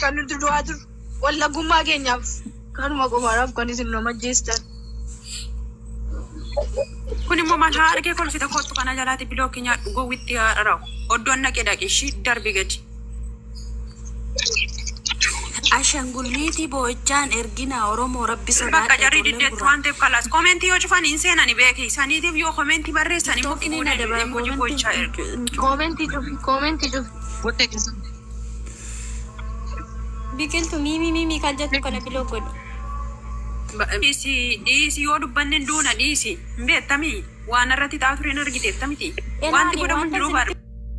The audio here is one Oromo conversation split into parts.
kan nuti du'aa jiru. Wallagummaa keenyaaf kanuma qofaadhaaf kan isin nama ajjeestan. Kun immoo maal haa argee kolfita kottu kana jalaatti bilookiin nyaadhu gowwitti haa dharaa'u. Oddoon naqee dhaqee ishii darbi gadi. Ashangulliitii boo'ichaan ergina Oromoo rabbi Bakka sodaadha. jarri ijoolleen diddeetti gurraacha. waan ta'eef kalaas koomentii yoo cufan hin seenani beeki. Saniitiif yoo koomentii barreessan immoo Tokkini fuudhee na dabala emoji gochaa ergu. Koomentii cufi koomentii cufi. Biqiltuu miimii miimii kan jettu kana biloo godhi. Dhiisi dhiisi yoo dubbanne duuna dhiisi. Hin beektamii waan irratti taa'aa tureen argiteettamiti. Wanti godhamu hin jiru bara.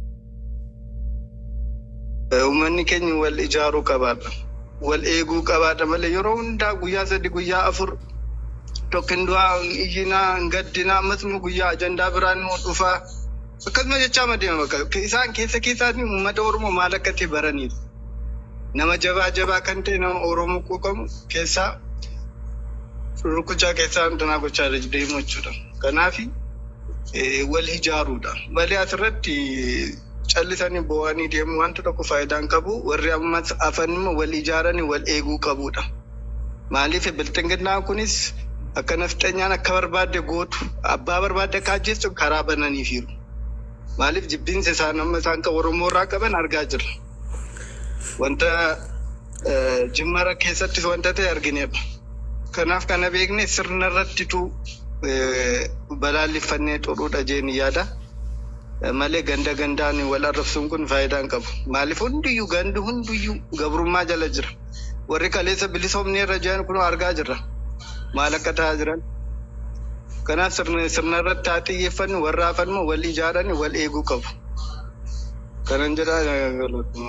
Uummanni keenya wal ijaaruu qabaadha. Wal eeguu qabaadha malee yeroo hundaa guyyaa sadi guyyaa afur tokkin du'aa iyyinaa gaddinaa ammas immoo guyyaa ajandaa biraan immoo dhufaa akkasuma jechaa madeema bakka isaan keessa keessaatiin uummata Oromoo maal akka ta'e baraniiru. Nama jabaa jabaa kan ta'e nama Oromoo quuqamu keessaa rukuchaa keessaa danaa gochaa deemu jechuudha. Kanaaf wal ijaaruudha. Malee asirratti callisanii boo'anii deemu wanta tokko faayidaan qabu warri ammas afan immoo wal ijaaranii wal eeguu qabudha. Maaliif biltinginnaa kunis akka nafxanyaan akka barbaadde gootu abbaa barbaadde akka ajjeessu karaa bananiifiiru. Maaliif jibbiinsa isaan amma isaan kan Oromoo irraa qaban argaa jirra. Wanta eh, jimmara keessattis wanta ta'e argineerra. Kanaaf kana beekne sirna irrattitu eh, balaalliffannee xuruudha jeen yaada. Eh, Malee ganda gandaan wal arrabsuun kun faayidaa hin qabu. Maaliif hundiyyuu gandi hundiyyuu gabrummaa jala jira. Warri kaleessa bilisoomni irra jiran kun argaa jirra. Maal akka ta'aa jiran. Kanaaf sirna sirna irratti haa xiyyeeffannu warra hafan immoo wal ijaaran wal eeguu qabu. Kanan jedhaa galatuma.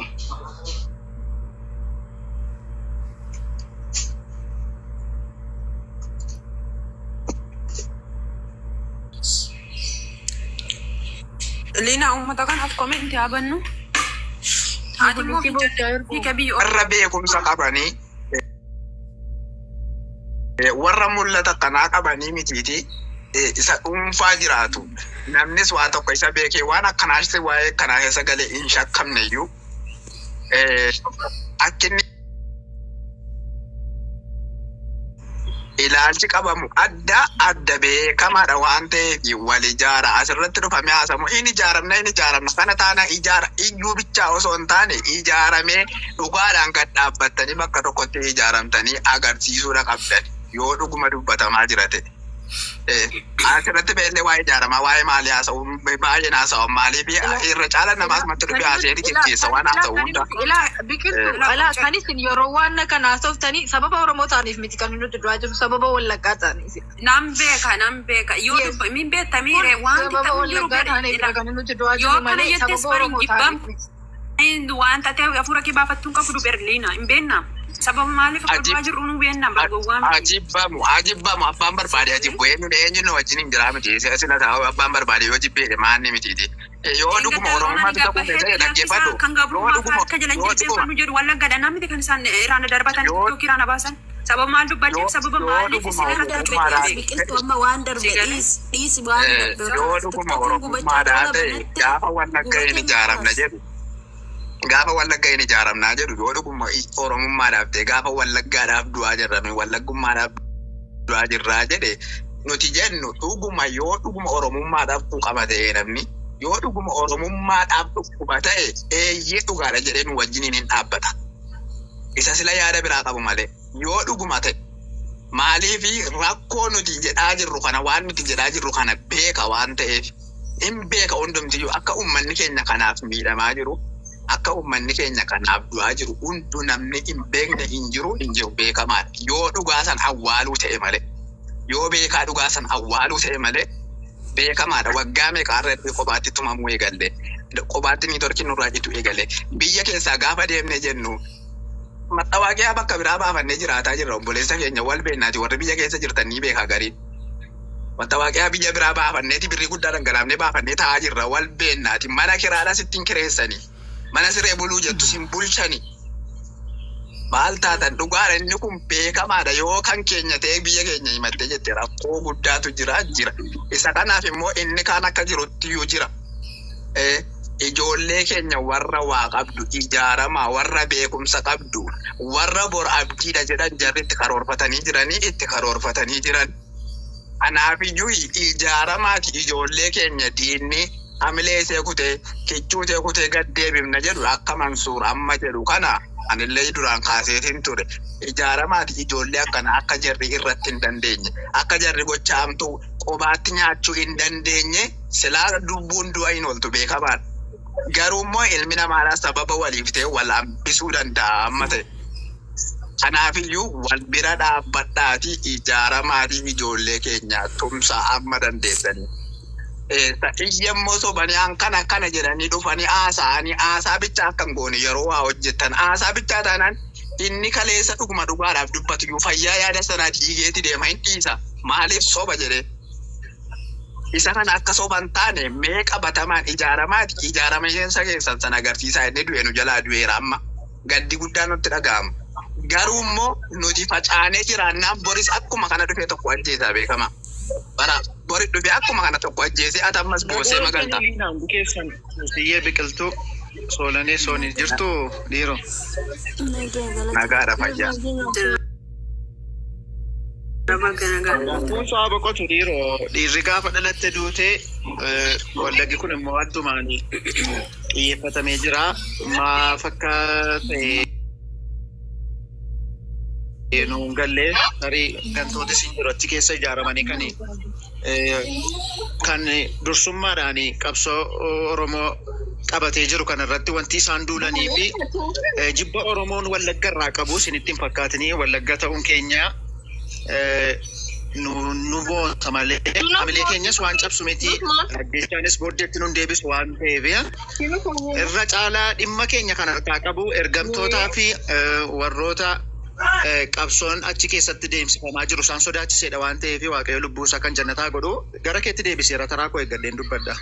Liina uummata kanaaf koomentii haa bannu. Ati immoo hiika biyya warra beekumsa qabanii eh, warra mul'ata kanaa qabanii mitiiti eh, isa dhuunfaa jiraatu namnis waa tokko isa beekee waan akkanaas waa'ee kanaa keessa galee hin shakkamne iyyuu eh, akka inni ilaalchi qabamu adda adda beekamaadha waan ta'eef wal ijaara asirratti dhufamee haasamu in ijaaramna in ijaaramna kana taana ijaara iyyuu bichaa osoo hin taane ijaaramee dhugaadhaan gad dhaabbattanii bakka tokkotti ijaaramtanii agarsiisuudha qabdan yoo dhuguma dubbatamaa jira ta'e. Eh, Asirratti beellee waa'ee ijaaramaa waa'ee maalii haasa'u baay'een haasa'u maaliif irra caala namaas matti dhufe haasa'ee geggeessa waan haasa'u hunda. Biqiltuu alaa kanis yeroo waan kana haasoftanii sababa Oromoo ta'aniif miti kan nuti du'aa jiru sababa Wallaggaa ta'aniif. Nam beeka nam beeka yoo Yes. dubba min beektamii ree wanti Sababa ta'u jiru Wallaggaa ta'aniif bira kan nuti du'aa Yoo jiru kana malee jettes sababa bariin Oromoo jibbam. ta'aniif miti. wanta ta'e hafuura kee baafattuun qabu berliina hin beekna sababa maaliif akka Ajib- du'aa jirru nu beekna bargowwaa miti. Ajibbamu ajibbamu abbaan barbaade ajibbu eenyuun eenyuun wajjin hin jiraa miti sila ta'u abbaan barbaade yoo jibbeedhe maanni mitiiti. Yoo dhuguma oromummaatu ta'uu keessatti dhaggeeffadhu. Kan Yoo gabrummaa dhuguma akka jalan yoo dhuguma jilbeeffannu jedhu wallaggadha namni kan isaan iraana darbatan Yoo- yookiin iraana baasan sababa maal dubbachuuf Yoo- sababa yoo maaliif dhuguma isin irratti oromummaadhaan- dubbeetti Biqiltuu amma waan darbe Sigalee. dhiisi dhiisi waan Eh, darbe. yoo dhuguma oromummaadhaa ta'e gaafa wallagga hin ijaaramna jedhu gaafa wallagga hin ijaaramnaa jedhu yoo dhuguma i- oromummaadhaaf ta'e gaafa wallaggaadhaaf du'aa jirrame wallaggummaadhaaf du'aa jirraa jedhe nuti jennu dhuguma yoo dhuguma oromummaadhaaf quuqama ta'e namni yoo dhuguma oromummaadhaaf dhukkuba ta'e eeyyee dhugaadha jedhee nu wajjiniin hin dhaabbata. Isa sila yaada biraa qabu malee yoo dhuguma ta'e maaliifi rakkoo nuti jedhaa jirru kana waan nuti jedhaa jirru kana beeka waan ta'eef hin beeka hundumtiyyuu akka uummanni keenya kanaaf miidhamaa jiru akka uummanni keenya kanaaf du'aa jiru hundu namni hin beekne hin jiru hin jiru beekamaadha yoo dhugaa san awwaaluu ta'e malee yoo beekaa dhugaa san awwaaluu ta'e malee beekamaadha waggaa meeqa irratti kophaatti tumamuu eegalle kophaatti ni torki nurraa jitu eegale biyya keessaa gaafa deemne jennu maxxawaaqiyaa bakka biraa baafannee jiraataa jirra obboleessa keenya wal beennaati warri biyya keessa jirtan ni beekaa gariin. Maxxawaaqiyaa biyya biraa baafanneeti birrii guddaa dhangalaafnee baafannee taa'aa jirra wal beennaati mana kiraadhaa sittiin kireessanii mana siree buluu jettu sin bulchanii. Maal taatan dhugaadha inni kun beekamaadha yoo kan keenya ta'e biyya keenya himattee jette rakkoo guddaatu jira jira. Isa kanaaf immoo inni kaan akka jirutti iyyuu jira. Eh, ijoollee keenya warra waa qabdu ijaaramaa warra beekumsa qabdu warra bor abdiidha jedhan jarri itti karoorfatanii jiranii itti karoorfatanii jiran. Kanaafiyyuu ijaaramaati ijoollee keenya diinni hamilee isee kutee kichuu isee kutee gad deebifna jedhu akka mansuur amma jedhu kana anillee duraan kaaseetiin ture. Ijaaramaati ijoollee akkana akka jarri irratti hin dandeenye akka jarri gochaamtu qobaatti nyaachuu hin dandeenye silaa lubbuun du'a hin ooltu beekamaadha. Garuu immoo ilmi namaadhaa sababa waliif ta'e wal hambisuu danda'a amma ta'e. Kanaafiyyuu wal bira dhaabbadhaati ijaaramaatii ijoollee keenyaa tumsaa amma dandeessanii. Iyyammoo sobanii an kana kana jedhanii dhufanii haasa'anii haasaa bichaa akka hin goone yeroo waa hojjettan haasaa bichaa taanaan inni kaleessa dhuguma dhugaadhaaf dubbatu iyyuu fayyaa yaada sanaa dhiigeeti deema hin dhiisa maaliif soba jedhee. Isa kana akka soban taane mee qabatamaan ijaaramaati ijaaramiinsa keessan sana agarsiisaa inni du'e nu jalaa du'eera amma gaddi guddaa nutti dhaga'ama. Garuu immoo nuti facaanee jiraannaan boris akkuma kana dhufee tokko ajjeesaa beekama. Bara bori dhufee akkuma kana tokko ajjeesee ati ammas boosee magalta. keessan biyyee biqiltuu soolanee soonii jirtu dhiiroo. Nagaadha fayyaa. Nama garaagaraa. Kun so'a boqotu dhiiroo dhiirri gaafa dhalatte duutee wallaggi kun immoo addumaan xiyyeeffatamee jira. Maaf akka ta'e nuun gallee tarii gantoota isin jiru achi keessa ijaaramanii kan kan dursummaadhaan qabsoo Oromoo qabatee jiru kan irratti wanti isaan duulanii fi jibba Oromoon wallagga irraa qabu isinitti hin fakkaatinii wallagga ta'uun keenya nu nu boonsa malee hamilee keenyas waan cabsu miti addeenchaanis booddeetti nun deebisu waan ta'eef irra caalaa dhimma keenya kan harkaa qabu ergamtootaa fi warroota qabsoon achi keessatti deemsifamaa jiru isaan sodaachiseedha waan ta'eef waaqayyo lubbuu isaa kan jannataa godhu gara keetti deebiseera taraa koo eeggadheen dubbadha.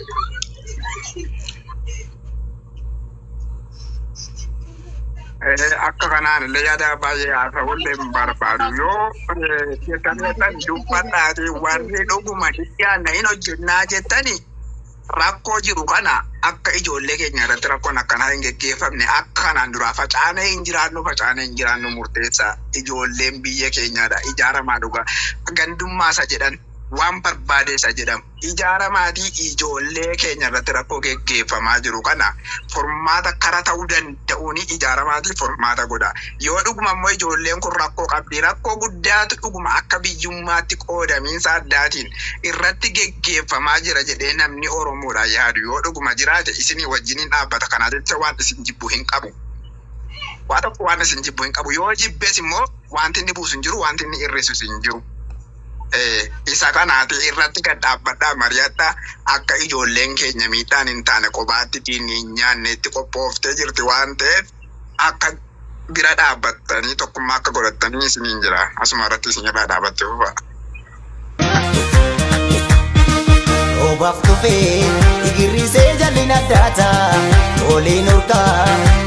akka kanaan illee yaada baay'ee haasa'ullee hin barbaadu yoo jettaneetan dubbadhaati warri dhuguma dhiyaanna hin hojjennaa jettani rakkoo jiru kana akka ijoollee keenya irratti rakkoon akkanaa hin geggeeffamne akka kanaan duraa facaanee hin jiraannu facaanee hin jiraannu murteessa ijoolleen biyya keenyaadha ijaaramaa dhugaa gandummaasa jedhan waan barbaadeessa jedhamu ijaaramaatii ijoollee keenya irratti rakkoo geggeeffamaa jiru kana furmaata kara ta'uu danda'uun ijaaramaatii furmaata godha yoo dhuguma immoo ijoolleen kun rakkoo qabdi rakkoo guddaatu dhuguma akka biyyummaatti qoodamiinsa addaatiin irratti geggeeffamaa jira jedhee namni oromoodha yaadu yoo dhuguma jiraate isinii wajjiniin dhaabbata kanaa jecha waan isin jibbu hin qabu. Waa tokko waan isin jibbu hin qabu yoo jibbees immoo wanti inni buusu hin jiru wanti inni hir'isus hin jiru. isa kanaati irratti gad dhaabbadhaa mari'adhaa akka ijoolleen keenya miidhaan hin taane kophaatti diinni hin nyaanne itti qophooftee jirti waan ta'eef akka bira dhaabbattanii tokkummaa akka godhattanii isiniin jira asuma irratti isin irraa dhaabattee fufa. Obaaf tufee igirrisee jalli naddaata oliin urgaa